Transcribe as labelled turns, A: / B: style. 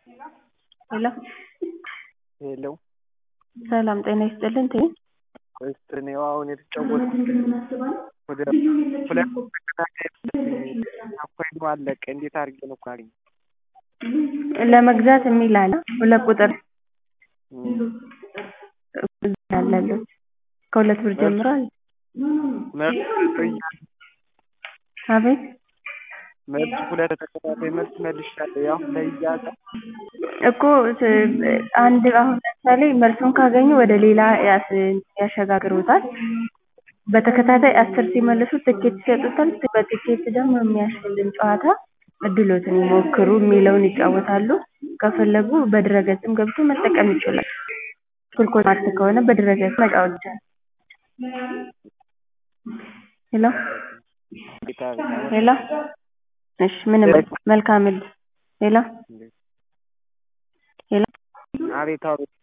A: ሄሎ
B: ሄሎ
A: ሰላም ጤና ይስጥልን ቴ
B: እኔ አሁን የተጫወትኩት ወደ ሁለት ተከታታይ ኮይኑ አለቀ። እንዴት አድርጌ ነው እኮ አገኘ
A: ለመግዛት የሚል አለ ሁለት ቁጥር አለለት ከሁለት ብር ጀምሮ አለ አቤት
B: መልስ ሁለት ተከታታይ መልስ መልሻለሁ። ያው ለእያለ
A: እኮ አንድ አሁን ለምሳሌ መልሱን ካገኙ ወደ ሌላ ያሸጋግሩታል። በተከታታይ አስር ሲመልሱ ትኬት ይሰጡታል። በትኬት ደግሞ የሚያሸልም ጨዋታ እድሎትን ይሞክሩ የሚለውን ይጫወታሉ። ከፈለጉ በድረገጽም ገብቶ መጠቀም ይችላል። ስልኮ ስማርት ከሆነ በድረገጽ መጫወት ይቻላል። ሄሎ ሄሎ እሺ ምንም መልካም እድል ሄሎ ሄሎ
B: አቤት አቤት